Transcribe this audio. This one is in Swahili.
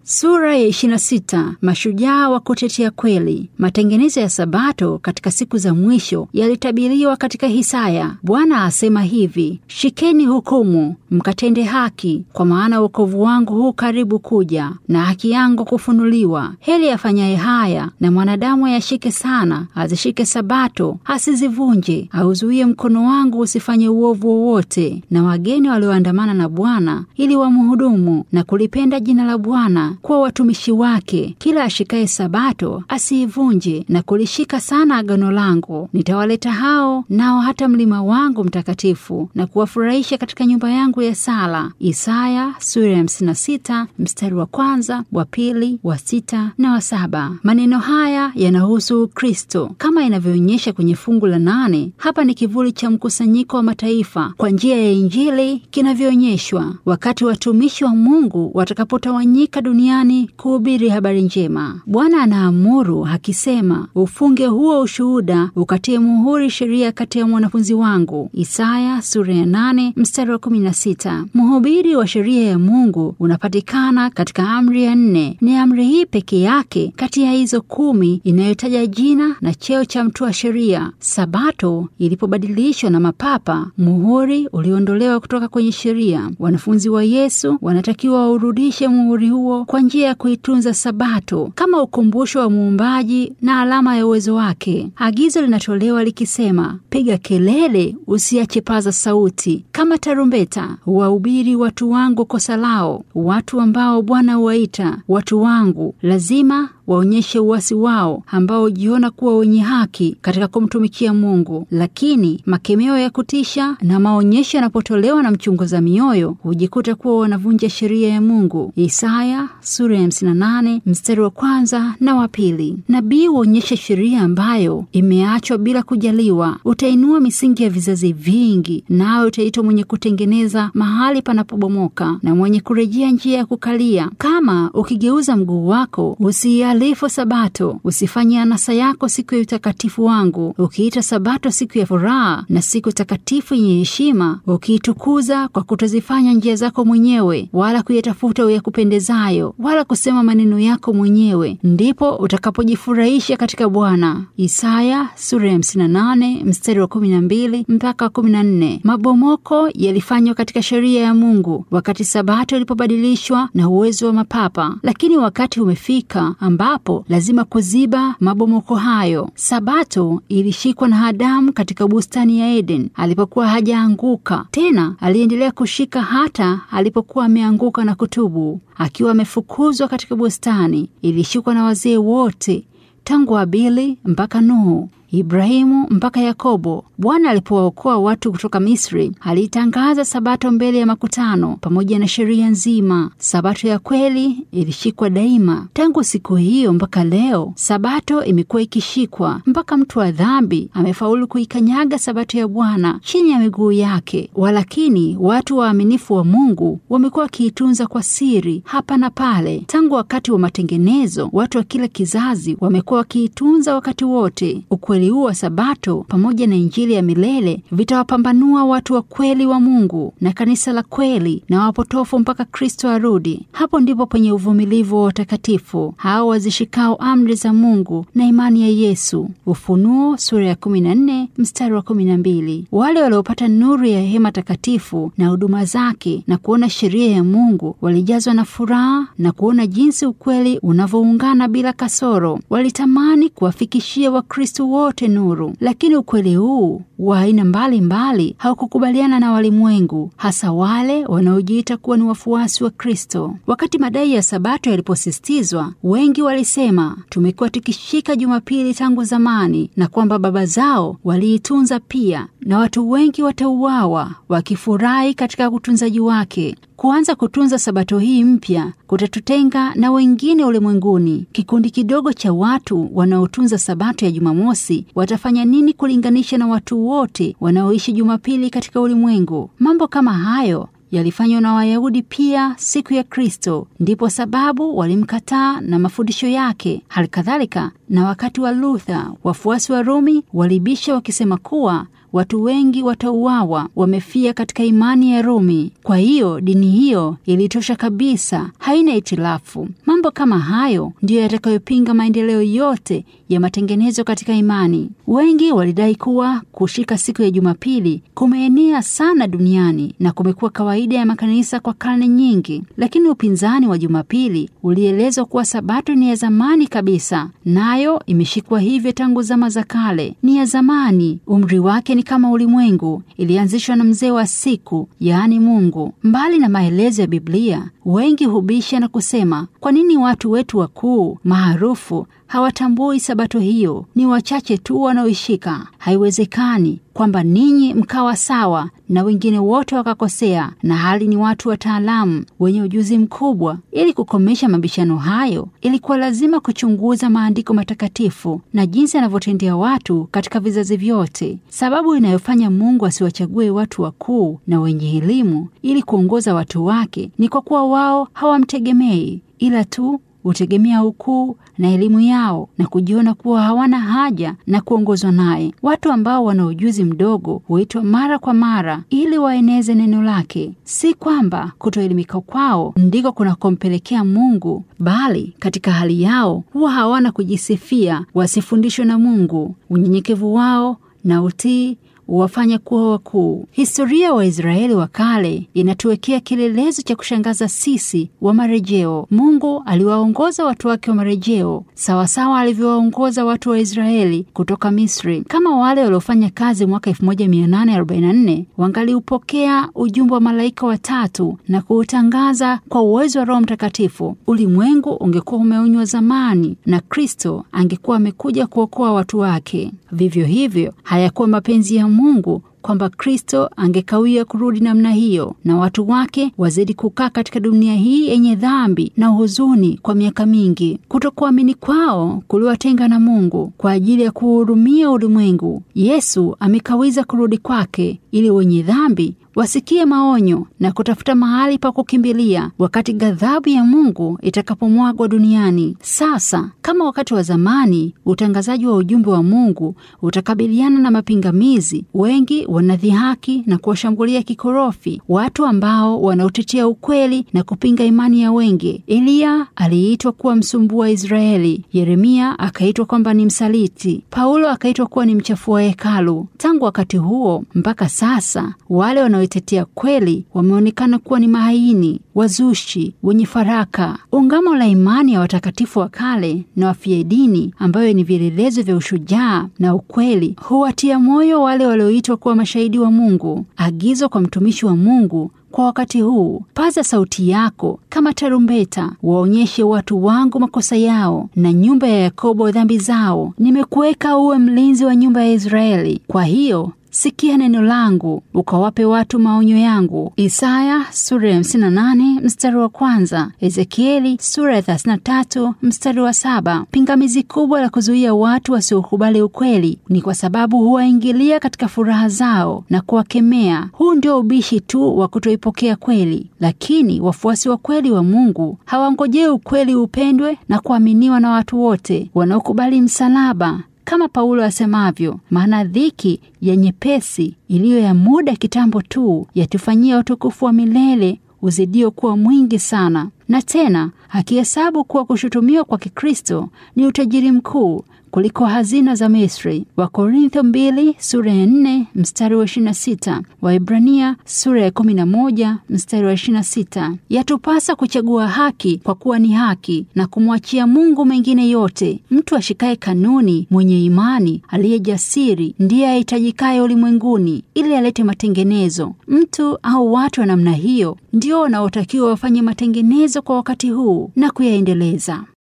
Sura ya 26. Mashujaa wa kutetea kweli. Matengenezo ya Sabato katika siku za mwisho yalitabiriwa katika Hisaya. Bwana asema hivi: shikeni hukumu, mkatende haki, kwa maana wokovu wangu huu karibu kuja, na haki yangu kufunuliwa. Heri afanyaye haya, na mwanadamu ayashike sana, azishike Sabato, asizivunje, auzuie mkono wangu usifanye uovu wowote, na wageni walioandamana na Bwana ili wamhudumu na kulipenda jina la Bwana kuwa watumishi wake. Kila ashikaye Sabato asiivunje na kulishika sana agano langu. Nitawaleta hao nao hata mlima wangu mtakatifu na kuwafurahisha katika nyumba yangu ya sala. Isaya sura ya 56 mstari wa kwanza, wa pili, wa sita na wa saba. Maneno haya yanahusu Kristo kama inavyoonyesha kwenye fungu la nane. Hapa ni kivuli cha mkusanyiko wa mataifa kwa njia ya Injili kinavyoonyeshwa wakati watumishi wa Mungu watakapotawanyika duniani kuhubiri habari njema. Bwana anaamuru akisema, ufunge huo ushuhuda, ukatie muhuri sheria kati ya mwanafunzi wangu. Isaya sura ya nane mstari wa kumi na sita. Mhubiri wa sheria ya Mungu unapatikana katika amri ya nne. Ni amri hii peke yake kati ya hizo kumi inayotaja jina na cheo cha mtu wa sheria. Sabato ilipobadilishwa na mapapa, muhuri uliondolewa kutoka kwenye sheria. Wanafunzi wa Yesu wanatakiwa waurudishe muhuri huo kwa njia ya kuitunza Sabato kama ukumbusho wa muumbaji na alama ya uwezo wake. Agizo linatolewa likisema, piga kelele, usiache paza sauti kama tarumbeta, wahubiri watu wangu kosa lao. Watu ambao Bwana huwaita watu wangu lazima waonyeshe uasi wao ambao hujiona kuwa wenye haki katika kumtumikia Mungu. Lakini makemeo ya kutisha na maonyesho yanapotolewa na mchunguza mioyo hujikuta kuwa wanavunja sheria ya Mungu. Isaya sura ya 58 mstari wa kwanza na wa pili. Nabii huonyesha sheria ambayo imeachwa bila kujaliwa. Utainua misingi ya vizazi vingi, nawe utaitwa mwenye kutengeneza mahali panapobomoka na mwenye kurejea njia ya kukalia. Kama ukigeuza mguu wako usia lifu Sabato, usifanye anasa yako siku ya utakatifu wangu, ukiita Sabato siku ya furaha na siku takatifu yenye heshima, ukiitukuza kwa kutozifanya njia zako mwenyewe, wala kuyatafuta uyakupendezayo, wala kusema maneno yako mwenyewe, ndipo utakapojifurahisha katika Bwana. Isaya sura ya 58 mstari wa 12 mpaka 14. Mabomoko yalifanywa katika sheria ya Mungu wakati Sabato ilipobadilishwa na uwezo wa mapapa, lakini wakati umefika ambapo lazima kuziba mabomoko hayo. Sabato ilishikwa na Adamu katika bustani ya Eden alipokuwa hajaanguka tena. Aliendelea kushika hata alipokuwa ameanguka na kutubu. Akiwa amefukuzwa katika bustani, ilishikwa na wazee wote tangu Abili mpaka Nuhu, Ibrahimu mpaka Yakobo. Bwana alipowaokoa watu kutoka Misri, alitangaza Sabato mbele ya makutano pamoja na sheria nzima. Sabato ya kweli ilishikwa daima. Tangu siku hiyo mpaka leo, Sabato imekuwa ikishikwa mpaka mtu wa dhambi amefaulu kuikanyaga Sabato ya Bwana chini ya miguu yake. Walakini watu waaminifu wa Mungu wamekuwa wakiitunza kwa siri hapa na pale. Tangu wakati wa matengenezo, watu wa kila kizazi wamekuwa wakiitunza wakati wote. Ukweli huu wa Sabato pamoja na Injili ya milele vitawapambanua watu wa kweli wa Mungu na kanisa la kweli na wapotofu mpaka Kristo arudi. Hapo ndipo penye uvumilivu wa watakatifu hao wazishikao amri za Mungu na imani ya Yesu. Ufunuo sura ya 14 mstari wa 12. Wale waliopata nuru ya hema takatifu na huduma zake na kuona sheria ya Mungu walijazwa na furaha na kuona jinsi ukweli unavyoungana bila kasoro. Walitamani kuwafikishia Wakristo wote nuru, lakini ukweli huu wa aina mbalimbali haukukubaliana na walimwengu, hasa wale wanaojiita kuwa ni wafuasi wa Kristo. Wakati madai ya Sabato yaliposisitizwa, wengi walisema tumekuwa tukishika Jumapili tangu zamani, na kwamba baba zao waliitunza pia, na watu wengi watauawa wakifurahi katika utunzaji wake. Kuanza kutunza sabato hii mpya kutatutenga na wengine ulimwenguni. Kikundi kidogo cha watu wanaotunza sabato ya Jumamosi watafanya nini kulinganisha na watu wote wanaoishi Jumapili katika ulimwengu? Mambo kama hayo yalifanywa na Wayahudi pia siku ya Kristo, ndipo sababu walimkataa na mafundisho yake. Halikadhalika na wakati wa Luther, wafuasi wa Rumi walibisha wakisema kuwa watu wengi watauawa wamefia katika imani ya Rumi. Kwa hiyo dini hiyo ilitosha kabisa, haina itilafu. Mambo Mambo kama hayo ndiyo yatakayopinga maendeleo yote ya matengenezo katika imani. Wengi walidai kuwa kushika siku ya Jumapili kumeenea sana duniani na kumekuwa kawaida ya makanisa kwa karne nyingi, lakini upinzani wa Jumapili ulielezwa kuwa Sabato ni ya zamani kabisa, nayo imeshikwa hivyo tangu zama za kale. Ni ya zamani, umri wake ni kama ulimwengu, ilianzishwa na mzee wa siku, yaani Mungu. Mbali na maelezo ya Biblia, wengi hubisha na kusema, kwa nini watu wetu wakuu maarufu hawatambui sabato hiyo? Ni wachache tu wanaoishika. Haiwezekani kwamba ninyi mkawa sawa na wengine wote wakakosea, na hali ni watu wataalamu wenye ujuzi mkubwa. Ili kukomesha mabishano hayo, ilikuwa lazima kuchunguza maandiko matakatifu na jinsi anavyotendea watu katika vizazi vyote. Sababu inayofanya Mungu asiwachague watu wakuu na wenye elimu ili kuongoza watu wake ni kwa kuwa wao hawamtegemei ila tu hutegemea ukuu na elimu yao na kujiona kuwa hawana haja na kuongozwa naye. Watu ambao wana ujuzi mdogo huitwa mara kwa mara ili waeneze neno lake. Si kwamba kutoelimika kwao ndiko kunakompelekea Mungu, bali katika hali yao huwa hawana kujisifia, wasifundishwe na Mungu. Unyenyekevu wao na utii huwafanya kuwa wakuu. Historia ya wa Waisraeli wa kale inatuwekea kielelezo cha kushangaza sisi wa marejeo. Mungu aliwaongoza watu wake wa marejeo sawasawa alivyowaongoza watu wa Israeli kutoka Misri. Kama wale waliofanya kazi mwaka 1844 wangaliupokea ujumbe wa malaika watatu na kuutangaza kwa uwezo wa Roho Mtakatifu, ulimwengu ungekuwa umeonywa zamani na Kristo angekuwa amekuja kuokoa watu wake. Vivyo hivyo hayakuwa mapenzi ya Mungu kwamba Kristo angekawia kurudi namna hiyo na watu wake wazidi kukaa katika dunia hii yenye dhambi na huzuni kwa miaka mingi. Kutokuamini kwao kuliwatenga na Mungu kwa ajili ya kuhurumia ulimwengu. Yesu amekawiza kurudi kwake ili wenye dhambi wasikie maonyo na kutafuta mahali pa kukimbilia wakati ghadhabu ya Mungu itakapomwagwa duniani. Sasa kama wakati wa zamani, utangazaji wa ujumbe wa Mungu utakabiliana na mapingamizi. Wengi wanadhihaki na kuwashambulia kikorofi watu ambao wanaotetea ukweli na kupinga imani ya wengi. Eliya aliitwa kuwa msumbua wa Israeli, Yeremia akaitwa kwamba ni msaliti, Paulo akaitwa kuwa ni mchafua hekalu. Tangu wakati huo mpaka sasa wale wanaoitetea kweli wameonekana kuwa ni mahaini, wazushi, wenye faraka. Ungamo la imani ya watakatifu wa kale na wafia dini, ambayo ni vielelezo vya ushujaa na ukweli, huwatia moyo wale walioitwa kuwa mashahidi wa Mungu. Agizo kwa mtumishi wa Mungu kwa wakati huu: paza sauti yako kama tarumbeta, waonyeshe watu wangu makosa yao na nyumba ya Yakobo dhambi zao. Nimekuweka uwe mlinzi wa nyumba ya Israeli. Kwa hiyo sikia neno langu ukawape watu maonyo yangu. Isaya sura ya 58 mstari wa kwanza, Ezekieli sura ya 33 mstari wa saba. Pingamizi kubwa la kuzuia watu wasiokubali ukweli ni kwa sababu huwaingilia katika furaha zao na kuwakemea. Huu ndio ubishi tu wa kutoipokea kweli, lakini wafuasi wa kweli wa Mungu hawangojei ukweli upendwe na kuaminiwa na watu wote wanaokubali msalaba kama Paulo asemavyo, maana dhiki ya nyepesi iliyo ya muda kitambo tu yatufanyia utukufu wa milele uzidio kuwa mwingi sana. Na tena akihesabu kuwa kushutumiwa kwa Kikristo ni utajiri mkuu kuliko hazina za Misri. Wakorintho mbili sura ya nne mstari wa ishirini na sita Waibrania sura ya kumi na moja mstari wa ishirini na sita Yatupasa kuchagua haki kwa kuwa ni haki na kumwachia Mungu mengine yote. Mtu ashikaye kanuni, mwenye imani, aliye jasiri, ndiye ahitajikaye ulimwenguni ili alete matengenezo. Mtu au watu wa namna hiyo ndio wanaotakiwa wafanye matengenezo kwa wakati huu na kuyaendeleza.